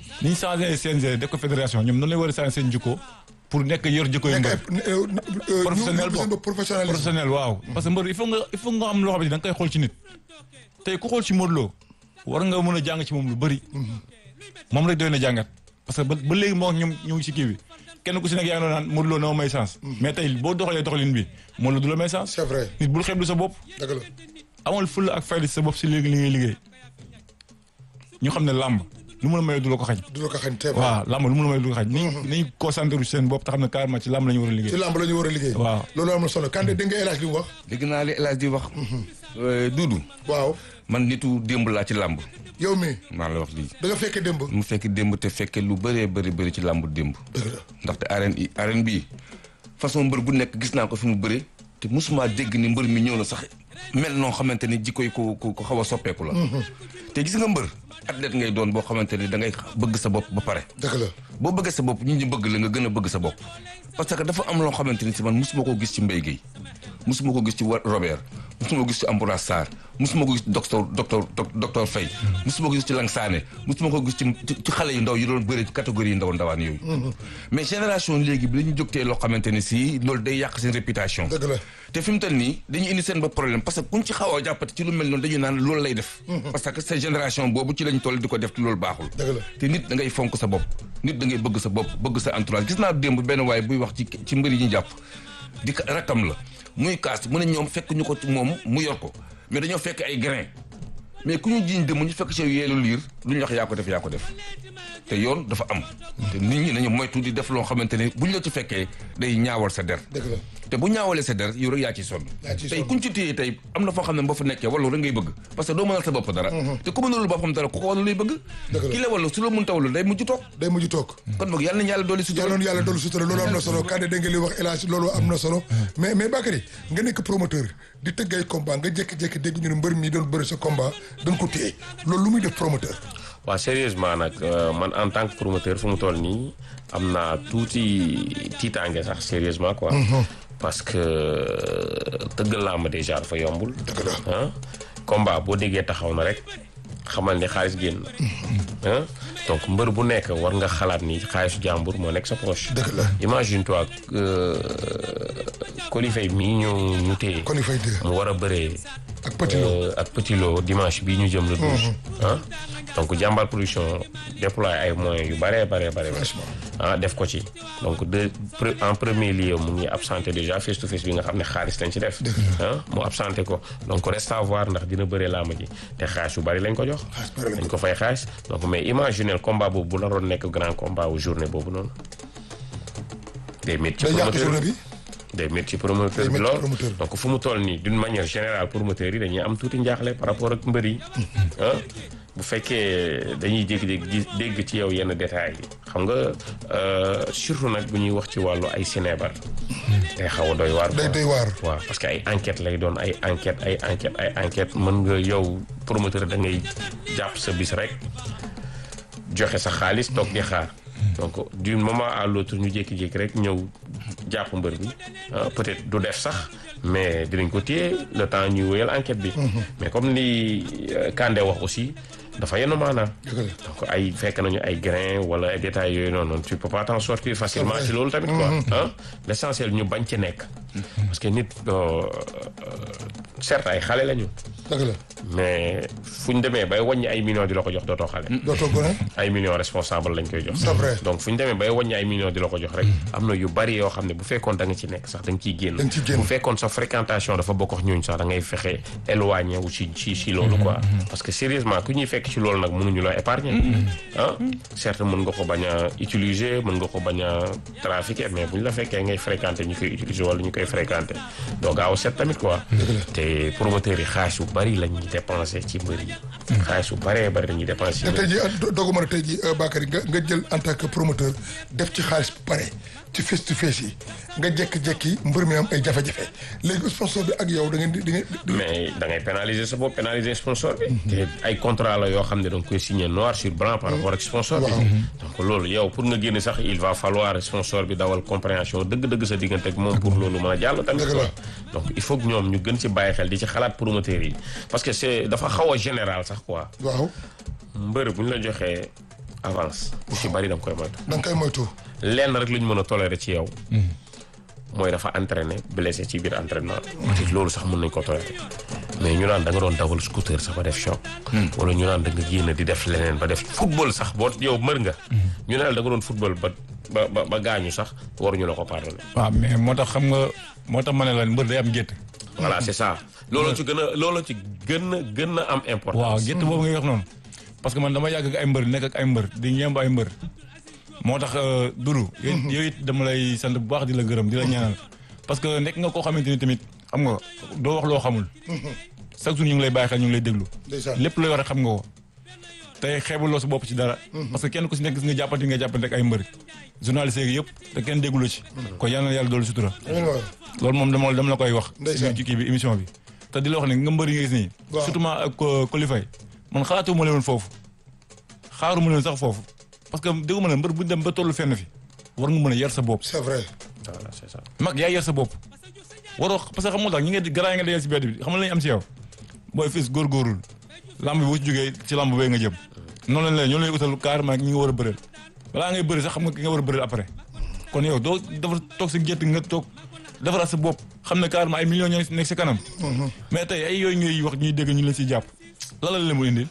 ni ñu changé CNG def ko fédération ñoom noonu lay war a changé seen jikko pour nekk yor jikko yu mbër professionnel bo professionnel professionnel waaw parce que mbër il faut nga il faut nga am loo xam ne da nga koy xool ci nit tey ku xool ci Modou Lo war nga mën a jàng ci moom lu bëri moom rek doy na jàngat parce que ba ba léegi moo ñoom ñu ngi ci kii bi kenn ku si nekk yaa ngi doon naan Modou Lo na ma may chance mais tey boo doxalee doxalin bi Modou Lo du la may chance c'est vrai nit bul xeeblu sa bopp dëgg la amal fulla ak fayda sa bopp si léegi li ngay liggéey ñu xam ne làmb lu mun a may du la ko xañ du la ko xañ c'est vrai waaw làmb lu mun a may du la ko xañ nañ nañ concentré ci seen bopp te xam ne carrément ci làmb la ñu war a ci liggéey làmb la ñu war a liggéey waaw loolu am na solo Kande dégg nga El Hadj li mu wax dégg naa li El Hadj di wax. Duudu waaw man nitu démb laa ci làmb yow mi maa la wax lii. da nga fekke démb mu fekk démb te fekke lu bëree bëri bëri ci làmb démb. dëgg la ndaxte arène yi arène bii façon mbër bu nekk gis naa ko fi mu bëri te mosuma dégg ni mbër mi ñëw na sax mel noo xamante ni jikko yi ko ko ko xaw a soppeeku la. te gis nga mbër athlète ngay doon boo xamante ni da ngay bëgg sa bopp ba pare. dëgg la boo bëggee sa bopp ñi ñu bëgg la nga gën a bëgg sa bopp parce que dafa am loo xamante ni si man mosuma ko gis ci Mbaye Guèye mosuma ko gis ci wa- Robert mosuma ko gis ci Ambroise Sarr mosuma ko gis ci docteur docteur docteur Faye mosuma ko gis ci Lang Sané mosuma ko gis ci ci xale yu ndaw yi doon bëri ci catégorie yi ndaw ndawaan yooyu mais génération léegi bi dañu jógtee loo xamante ni si loolu day yàq seen réputation dëgg la te fi mu toll nii dañuy indi seen ba problème parce que kuñ ci xaw a jàppate ci lu mel noonu dañuy naan loolu lay def parce que cette génération boobu ci lañ toll di ko def te loolu baaxul dëgg la te nit da ngay fonk sa bopp nit da ngay bëgg sa bopp bëgg sa entourage gis naa démb benn waaye buy wax ci ci mbir yi ñu jàpp di ka- rakkam la muy kaas mu ne ñoom fekk ñu ko ci moom mu yor ko mais dañoo fekk ay grain mais ku ñu jiiñ dem ñu fekk ci yeelu liir lu ñu wax yaa ko def yaa ko def te yoon dafa am te nit ñi nañu moytu di def loo xamante ne buñ la ci fekkee day ñaawal sa der dëgg la te bu ñaawalee sa der yow rek yaa ciy sonn Yaa ciy tey sonn. kuñ ci téye tey am na foo xam ne boo fa nekkee wallu rek ngay bëgg parce que doo mënal sa bopp dara te ku mënalul boppam dara ku ko wallu lay bëgg Dëgg la. ki la wallu su la mun tawallu day mujj toog day mujj toog kon boog yàlla nañu yàlla dolli sutura yàlla na yàlla dolli sutura loolu am na solo Kande dégg nga li wax El Hadj loolu am na solo mais mais Bakary nga nekk promoteur di tëgg ay combat nga jékki-jékki dégg ñu ne mbër mi doon bëri sa combat dañ ko téye loolu lu muy def promoteur waaw sérieusement nag euh, man en tant que promoteur fu mu toll nii am naa tuuti tiitaange sax sérieusement quoi. parce que tëgg làmb déjà dafa yombul. Dëgg la. ah combat boo déggee taxaw na rek xamal ni xaalis génn na. ah donc mbër bu nekk war nga xalaat ni xaalisu jàmbur moo nekk sa poche. Dëgg la. imagine toi Colifay mii ñu ñu téye. kon il fay dégg mu war a bëree. ak Petit Lo Euh, ak Petit Lo dimanche bii ñu jëm le 12. ah donc jàmbaar production déploie ay moyens yu bare bare bare Franchement. ah def ko ci donc de pre- en premier lieu mu ngi absenté déjà face to face bi nga xam ne xaalis lañ ci def. ah mu absenté ko donc reste à voir ndax dina bëree làmb ji te xaalis yu bari lañ ko jox. Xaalis bari lañ ko dañ ko fay xaalis donc mais imaginez combat boobu bu naroon nekk grand combat wu journée boobu noonu. day métti ci day yàq promoteur journée bi. bi day métti ci promoteur Day bi métti ci lool promoteur bi. donc fu mu toll nii d'une manière générale promoteur yi dañuy am tuuti njaaxle par rapport ak mbër yi ah bu fekkee dañuy jékki-jékki gis dégg ci yow yenn détails yi xam nga euh, surtout nag bu ñuy wax ci wàllu ay sinébar day xaw a doy waar day quoi. day waar waaw parce que ay enquête lay doon ay enquête ay enquête ay enquête mën nga yow promoteur da ngay jàpp sa bis rek joxe sa xaalis toog di xaar donc d'un moment à l'autre ñu jékki-jékki rek ñëw jàpp mbër bi ah, peut-être du def sax mais dinañ ko téye le temps ñuy wéyal enquête bi mais comme li euh, Kandé wax aussi dafa yenn maanaam dëgg la donc ay fekk nañu ay grains wala ay détails yooyu noonu noonu tu peux pas t'en sortir facilement vrai. ci loolu tamit quoi ah l'essentiel ñu bañ ci nekk parce que nit euh, certes ay xale lañu dëgg la mais fu ñu demee bay wàññi ay millions di la ko jox dootoo xale dootoo gone ay millions responsable lañ koy jox c'est vrai donc fu ñu demee bay wàññi ay millions di la ko jox rek am na yu bari yoo xam ne bu fekkoon da nga ci nekk sax da nga ciy génn Da nga ciy génn. bu fekkoon sa fréquentation dafa bokk ak ñooñu sax da ngay fexe éloigné wu ci ci ci loolu quoi parce que sérieusement ku ñuy fekk ci loolu nag mënuñu la épargner ah certes mën nga ko bañ a utiliser mën nga ko bañ a trafiquer mais bu ñu la fekkee ngay fréquenter ñu koy utiliser wala ñu koy fréquenter doo gaaw a set tamit quoi te promoteurs yi xaalis yu bari la ñuy dépenser ci mbër yi xaalis yu baree bari la ñuy dépenser ci te mbër tey yi jii dogu ma ne tey jii Bakary nga nga jël en tant que promoteur def ci xaalis bu pare ci face to face yi nga jékki-jékki mbër mi am ay jafe-jafe léegi sponsor bi ak yow da ngeen di da ngeen di mais da ngay pénaliser sa bopp pénaliser sponsor bi. te ay contrat la yoo xam ne da nga koy signer noir sur blanc par rapport ak sponsor bi. donc loolu yow pour nga génne sax il va falloir sponsor bi dawal compréhension dëgg-dëgg sa diggante ak moom pour loolu mën a jàll tamit. Dëgg la. quoi. donc il faut que ñoom ñu gën ci bàyyi xel di ci xalaat promoteurs yi parce que c'est dafa xaw a général sax quoi. waaw mbër bu ñu la joxee avance bu ci bari da nga koy moytu da nga koy moytu. lenn rek lu ñu mën a tolérer ci yow mooy dafa entraîné blessé ci biir entraînement te loolu sax mën nañ ko tolérer mais ñu naan da nga doon dawal scooter sax ba def choc wala ñu naan da nga génn di def leneen ba def football sax boo yow mër nga ñu ne la da nga doon football ba ba ba ba gaañu sax waruñu la ko pardonner waaw mais moo tax xam nga moo tax ma ne la mbër day am gétt voilà c'est ça loolu ci gën a loolu ci gën a gën a am importance waaw gétt boobu ngay wax noonu parce que man dama yàgg ak ay mbër nekk ak ay mbër di ñeemb ay mbër moo tax Doudou yow it dama lay sant bu baax di la gërëm di la ñaanal parce que nekk nga koo xamante ni tamit xam nga doo wax loo xamul chaque jour ñu ngi lay bàyyi xel ñu ngi lay déglu ndeysaan. lépp looy wax rek xam nga ko tey xeebuloo sa bopp ci dara parce que kenn ku si nekk gis nga jàppante nga jàppante ak ay mbër journaliste yi yëpp te kenn déglu ci kon yal na yàlla doolu sutura amiin waay. loolu moom dama dama la koy wax Ndeysaan. ci kii bi émission bi te di la wax ne nga mbër yi nga gis nii Waaw. surtout ma ak kolifay man xalaatu ma leen foofu xaaru ma leen sax foofu parce que déggu ma ne mbër bu dem ba tollu fenn fi war nga mën a yar sa bopp c'est vrai. voilà c'est ça mag yaa yar sa bopp waroo parce que xam nga tax ñi nga garaa nga dajal si bedd bi xam nga la ñu am si yow booy fis góorgóorul lamb bi boo ci jógee ci lamb bay nga jëm noonu lañ lay ñoo lay utal carrément ñi nga war a bëreel balaa ngay bëri sax xam nga ki nga war a bëreel après kon yow doo dafa toog si gétt nga toog defaraat sa bopp xam ne carrément ay millions ñoo nekk si kanam mais tey ay yooyu ngay wax ñuy dégg ñu leen siy jàpp lan la leen mu indil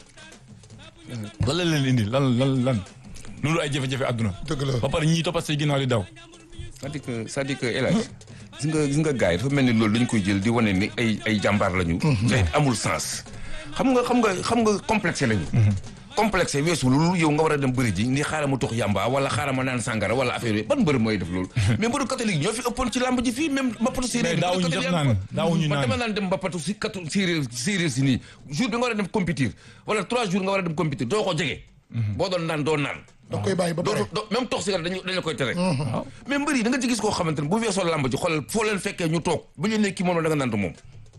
lan la leen indil lan lan lan loolu ay jafe-jafe àdduna dëgg la. ba pare ñiy toppat say ginnaaw di daw c'est-à-dire que c'est-à-dire que El Hadj gis nga gis nga gars yi dafa mel ni loolu dañu koy jël di wane ni ay ay jàmbaar lañu. te amul sens. xam nga xam nga xam nga complexé lañu. complexé weesu loolu yow nga war a dem bëri ji ni xaaral ma tux yamba wala xaaral ma naan sangara wala affaire yooyu ban mbër mooy def loolu. mais mbëru catholique ñoo fi ëppoon ci làmb ji fii même mbappatu séeréer. Mais daawuñu sax naan daawuñu man naan. dama naan dem mbappatu si katu séeréer séeréer si nii jour bi nga war a dem compétir wala trois jours nga war a dem compétir doo ko jege. boo doon naan doo naan. da nga koy bàyyi ba pare. doo doo même tox cigarette dañu dañu la koy tere. mais mbër yi da nga ci gis koo xamante ne bu weesoo làmb ji xoolal foo leen fekkee ñu toog bu ñu ne kii moom la da nga naan moom.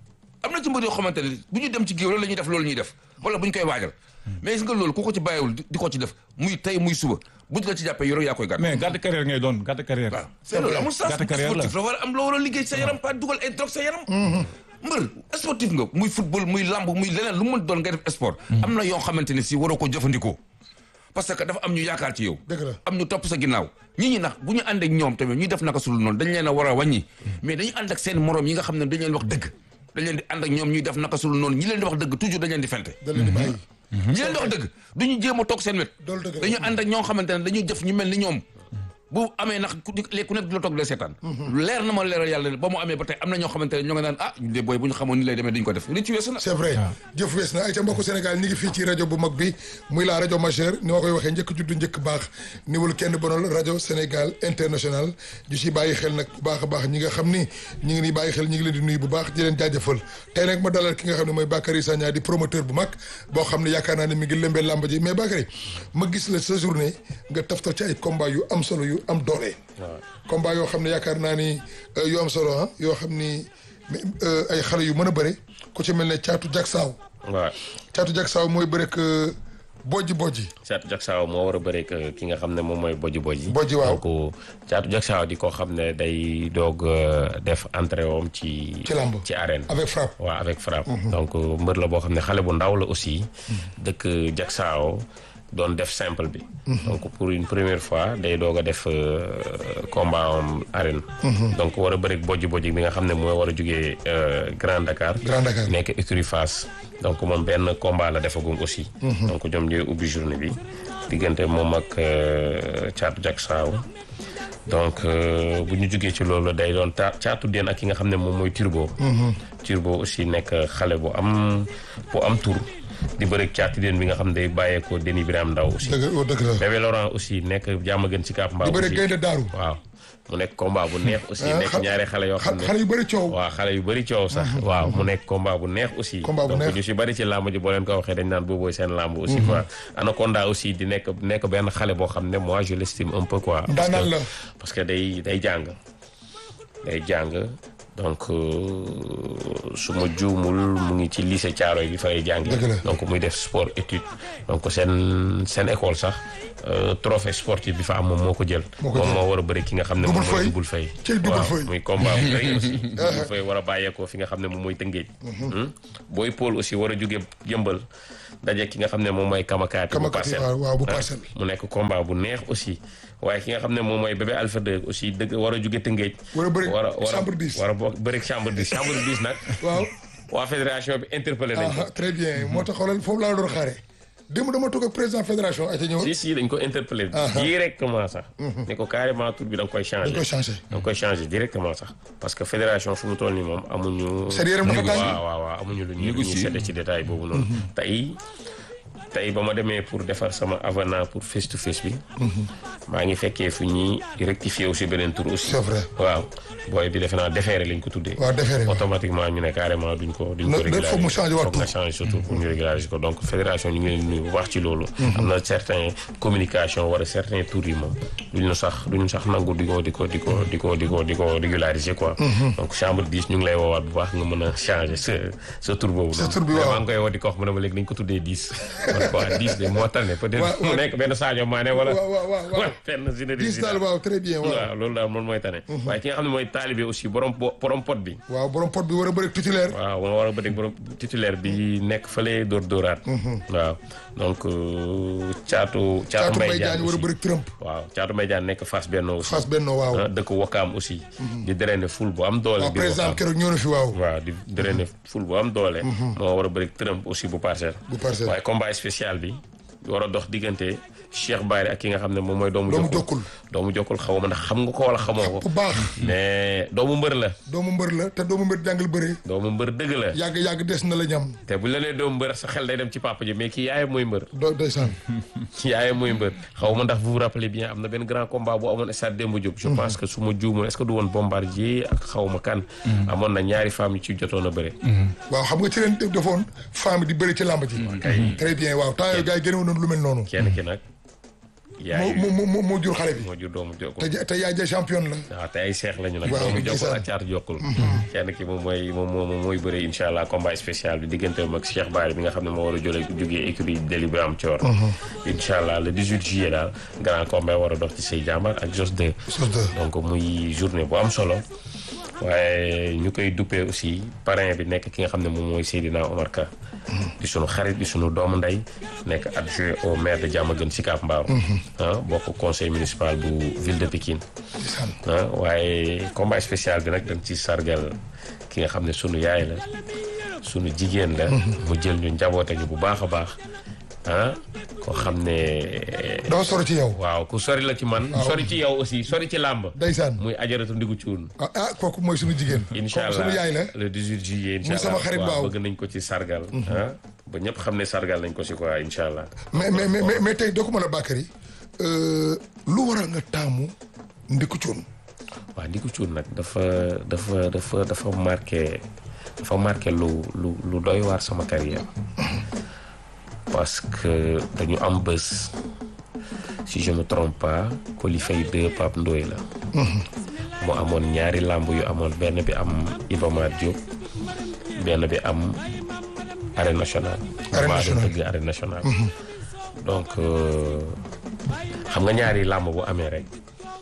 am na ci mbër yoo xamante ne bu ñu dem ci géew la ñuy def loolu ñuy def wala bu ñu koy waajal mais gis nga loolu ku ko ci bàyyiwul di di ko ci def muy tey muy suba bu ñu la ci jàppee yoroo yaa koy gàtt. mais gàtt carrière ngay doon gàtt carrière waaw c'est loolu amul sens gàtt carrière la sportif la war a am loo war a liggéey sa yaram pas dugal ay drogue sa yaram mbër sportif nga muy football muy lamb muy leneen lu mu mën doon ngay def sport am na yoo xamante ne si waroo ko jëfandikoo parce que dafa am ñu yaakaar ci yow Dëgg la. am ñu topp sa ginnaaw ñi ñi nax bu ñu ànd ak ñoom tamit ñuy def naka sul noonu dañ leen a war a wàññi mais dañu ànd ak seen morom yi nga xam ne dañ leen wax dëgg dañ leen di ànd ak ñoom ñuy def naka sul noonu ñi leen di wax dëgg toujours dañ leen di fente da leen di bàyyi. ñi leen di wax dëgg duñu jéem a toog seen wet Loolu dëgg la. dañu ànd ak ñoo xamante ne dañuy def ñu mel ni ñoom bu amee nax ku léegi ku nekk di la toog di la seetaan leer na ma leeral yàlla ne ba mu amee ba tey am na ñoo xamante ne ñoo nga naan ah ñu de booy bu ñu xamoon ni lay demee dañu ko def li ci weesu na c'est vrai jëf wees na ay ca mbokku Sénégal ñi ngi fii ci rajo bu mag bi muy la rajo majeure ni ma koy waxee njëkk juddu njëkk baax niwul kenn bonal rajo Sénégal international di si bàyyi xel nag bu baax a baax ñi nga xam ni ñi ngi ni bàyyi xel ñi ngi leen di nuyu bu baax di leen jaajëfal tey nag ma dalal ki nga xam ne mooy Bakary Sagna di promoteur bu mag boo xam ne yaakaar naa ne mi ngi lëmbee làmb ji mais Bakary ma gis la sa journée nga taftal ci ay combat yu am solo yu am doole combat yoo xam ne yaakaar naa ni euh, yu am solo ah yoo xam ni mais, euh, ay xale yu mën a bëre ku ci mel ne caatu jak saaw waaw caatu jak saaw mooy bëre que bojji bojji Caatu Jaksaaw moo war a bëre ak ki nga xam ne moom mooy Boji Boji. Boji, waaw. donc Caatu Jaksaaw di ko xam ne day doog euh, def entrée woom ci. Ci làmb. ci arène. avec frappe waaw avec frappe. donc mbër la boo xam ne xale bu ndaw la aussi. dëkk Jaksaaw doon def simple bi. donc pour une première fois day doog a def euh, combat am arène. donc war a bëre ak Boji Boji bi nga xam ne moo war a jugee euh, Grand Dakar. Grand Dakar. nekk écurie Fass donc moom benn combat la defagum aussi. donc ñoom ñooy ubbi journée bi diggante moom ak euh, Caatu Jaksaaw donc euh, bu ñu jugee ci loolu day doon ta caatu den ak ki nga xam ne moom mooy Turbo. Turbo aussi nekk xale bu am bu am tur di bëri caatu den bi nga xam ne day bàyyeekoo Denis Birame Ndaw aussi. dëgg oh, dëgg la Bébé Laurent aussi nekk jàmm gën ci Kaap Mbaaw di bëre aussi gaynde daaru waaw mu nekk combat bu neex aussi Ah, nekk xa- ñaari xale yoo xam ne xale yu bëri coow waaw xale yu bëri coow sax waaw mu nekk combat bu neex aussi Combat bu donc neex. ñu si bëri ci làmb ji boo leen ko waxee dañ naan boobooy seen làmb aussi quoi Anaconda aussi di nekk nekk benn xale boo xam ne moi je l'estime un peu quoi parce Ndaanaan que la. parce que day day jàng day jàng donc euh, su ma juumul mu ngi ci lycée Thiaroye bi fa lay jàngi Dëgg la. donc muy def sport étude donc seen seen école sax euh, trophée sportif bi fa am moom moo ko jël Moo ko moom jël. moo war a bëri ki nga xam ne Double moom mooy Faye. Double Faye Cey Double waaw Faye. muy combat bu rëy aussi Double Faye war a bàyyeekoo fi nga xam ne moom mooy Tëngéej Hmm? Boy Paul aussi war a jóge yëmbal daje ki nga xam ne moom mooy Kamakaati bu Kamakaati, parcelle waaw, waaw, bu Ah, Parcelles. mu nekk combat bu neex aussi waaye ki nga xam ne moom mooy bébé Alpha 2 aussi dëgg war a jóge Tëngéej War a bëri war a war a chambre 10. war a bokk bëri chambre 10 chambre 10 nag waaw waa fédération bi interpellé nañ ko ah très bien moo tax xoolal foofu laa doon xaare démb dama toog ak président fédération ay ca ñëw si si dañ ko interpellé directement sax ne ko carrément tur bi da nga koy changé dañ koy changé da nga koy changé directement sax parce que fédération fu mu toll nii moom amuñu Seen yaram dafa tàng. waaw waaw waaw amuñu lu ñuy lu ñuy Négocier. séddee ci détail boobu noonu tey tey ba ma demee pour defar sama avenant pour face to face bi maa ngi fekkee fu ñuy rectifier aussi beneen tur aussi C'est vrai. waaw booy bi defe naa déféré lañ ko tuddee waaw déféré waaw. automatiquement ñu ne carrément duñ ko duñ Na- ko da- régulariser foog mu changer waat foog nga tur. changer surtout pour ñu régulariser ko donc fédération ñu ngi leen di nuyu bu baax ci loolu am na certain communication wala certain tours yi moom duñu sax duñu sax nangu di ko di ko di ko di ko di ko di ko régulariser quoi donc chambre 10 ñu ngi lay woowaat bu baax nga mën a changer sa sa tur boobu Sa noonu. tur bi, Mais waaw. maa ngi koy woo di ko wax mu ne ma léegi dañ ko tuddee 10 man quoi 10 de moo tane peut-être Waaw, mu waaw. nekk benn Sadio Mané wala waaw waaw waaw waaw fenn Zinedine gis daal Zidane waaw très bien waaw waaw loolu daal moom mooy tane waaye ki nga xam ne mooy taalibe aussi borom bo- borom pot bi waaw borom pot bi war a bëri titulaire waaw moo war a bëri borom titulaire bi nekk fële dóor dóoraat waaw donc euh, caatu caatu Caatu Mbaye Mbaye Diagne Diagne war a aussi bëri Trump waaw caatu Mbaye Diagne nekk Fass Benno aussi Fass Benno waaw ah, dëkk Wakaam aussi di drainer ful bu am doole waaw biir président Wakaam keroog ñëw na fi waaw waaw di drainer ful bu am doole moo war a bëri Trump aussi bu parcelle Bu Parcelles. waaye combat spécial bi war a dox diggante Cheikh Bari ak ki nga xam ne moom mooy doomu Doomu jokkul Jokkul. doomu jokkul xaw ma ndax xam nga ko wala xamoo bu ko baax mais doomu mbër la doomu mbër la te doomu mbër jàngal bëri doomu mbër dëgg la yàgg yàgg des na la ñam te bu la nee doomu mbër sa xel day dem ci papa ji mais kii yaayam mooy mbër do ndeysaan yaayam mooy mbër xaw ma ndax vous vous rappelez bien am na benn grand combat bu amoon stade Demba Diop je pense que su ma juumoon est-ce que du woon bombardier ak xaw ma kan amoon na ñaari femmes yu ci jotoon a bëre waaw xam nga ci leen def defoon femme di bëri ci làmb ji très bien waaw temps yooyu gars yi génnewoon nañu lu mel noonu kenn ki nag moo yaay moo moo moo jur xale bi moo jur doomu jokkul te ja- te yaay ja champion la waaw te ay seex lañu nag Waaw, doomu jokkul ndeysaan. ak caatu jokkul kenn ki moom mooy moom moom mooy bëre incha allah combat spécial bi diggante ak Cheikh Bari bi nga xam ne moo war a jële jógee écurie Délibéré am Thior incha allah le 18 juillet daal grand combat war a dox ci say jàmbar ak Jos 2 sos de donc muy journée bu am solo waaye ñu koy duppee aussi parrain bi nekk ki nga xam ne moom mooy Seydina Omar Ka di sunu xarit di sunu doomu ndey nekk adjoint au maire de Diamaguène Sicap Mbao ah bokk conseil municipal bu ville de Pikine ndeysaan ah waaye combat spécial bi nag dañ ci sargal ki nga xam ne sunu yaay la sunu jigéen la mu jël ñu njaboote ñu bu baax a baax ah koo xam ne dafa soro ci yow waaw ku sori la ci man sori ci yow aussi sori ci làmb ndeysaan muy ajaratu ndigu cuun ah ah kooku mooy suñu jigéen incha kooku suñu allah yaay la le 18 juillet incha Muy allah sama xarit waaw baaw. bëgg nañ ko ci sargal ah ba ñëpp xam ne sargal nañ ko si quoi incha allah mais mais mais mais- mais tey doo ko mën a Bakary lu waral nga taamu ndiku cuun waaw ndigu cuun nag dafa dafa dafa dafa marqué dafa marqué lu lu lu doy waar sama carrière parce que dañu am bés si je me trompe pas Coly Faye 2 Pape Ndoye la mu amoon ñaari làmb yu amoon benn bi am Iba Mar Diop benn bi am arène nationale Arène maa doon nationale. tëgg arène nationale donc euh, xam nga ñaari làmb bu amee rek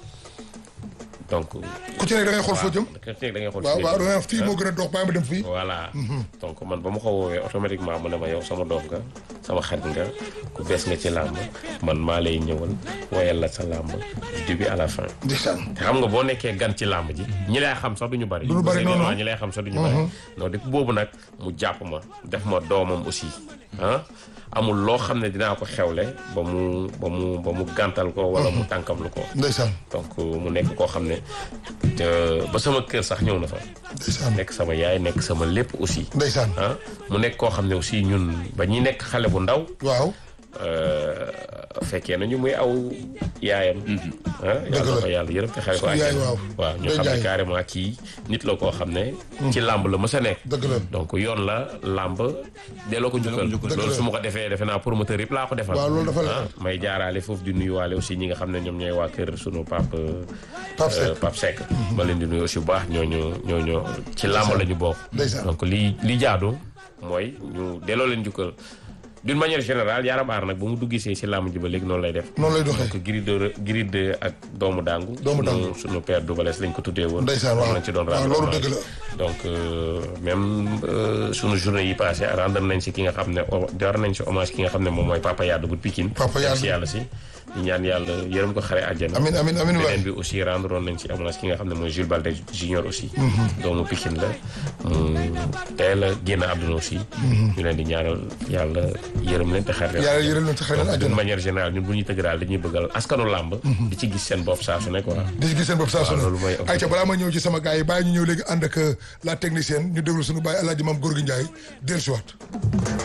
donc ku ci nekk da ngay xool foo jëm ku ci nekk da ngay xool waaw fi nga waaw jëm. da ngay fii moo gën a dox bàyyi ma dem fii voilà donc man ba ma ko woowee automatiquement mu ne ma yow sama doom nga sama xarit nga ku bees nga ci làmb man maa lay ñëwal woyal la sa làmb du début à la fin ndeysaan te xam nga boo nekkee gan ci làmb ji ñi lay xam sax duñu bari Duñu bari, non, non. ñi lay xam sax duñu bari non depuis boobu nag mu jàpp ma def ma doomam aussi ah amul loo xam ne dinaa ko xewle ba mu ba mu ba mu gàntal ko wala mu tànkamlu ko ndeysaan donc mu nekk koo xam ne te ba sama kër sax ñëw na fa ndeysaan nekk sama yaay nekk sama lépp aussi ndeysaan ah mu nekk koo xam ne aussi ñun ba ñuy nekk xale bu ndaw waaw euh, fekkee nañu muy aw yaayam ah yàlla na ko yàlla yërëm te xare ko Suñu yaay, àjjana. waaw. waaw ñu Ndeye xam ne Ndiaye. carrément kii nit la koo xam ne ci làmb la mës a nekk dëgg la donc yoon la làmb delloo ko njukkal Dëgg loolu la. su ma ko defee defe naa promoteur yëpp laa ko defal waaw loolu dafa la ah may jaaraale foofu di nuyuwaale aussi ñi nga xam ne ñoom ñooy waa kër sunu Pape Pape Seck. euh, Pape Seck ma leen di nuyu aussi bu baax ñooñu ñooñu ci làmb la ñu bokk Ndeysaan. donc li li jaadu mooy ñu delloo leen njukkal d'une manière générale Yaram Aar nag ba mu dugg see si làmb ji ba léegi noonu lay def noonu lay doxee donc Gris de Gris de ak doomu dangu Doomu Dangu. sunu sunu père Doubalès lañ ko tuddee woon Ndeysaan, waaw. moom lañ ci doon waaw, rendre loolu hommage. dëgg la. donc euh, même euh, sunu journée yi passé rendre nañ si ki nga xam ne o- door nañ si hommage ki nga xam ne moom mooy Papa Yade bu Pikine Papa Yade. si yàlla si di ñaan yàlla yërëm ko xare àjjana amin amin amin waay beneen bi aussi rendre woon nañ ci hommage ki nga xam ne mooy Jules Balde Junior aussi doomu Pikine la mu teel a génn àdduna aussi ñu leen di ñaanal yàlla yërëm leen te xare leen yàlla yërëm leen ci xëy na donc d'une àjjana manière générale ñun bu ñuy tëgg daal dañuy bëggal askanu làmb di ci gis seen bopp saa su ne quoi di ci gis seen bopp saa su waaw, ne loolu mooy objectif. ayca balaa ma ñëw ci sama gars yi bàyyi ñu ñëw léegi ànd ak la technicienne ñu déglu suñu bàyyi alaaji maam Gorgui Ndiaye dellusiwaat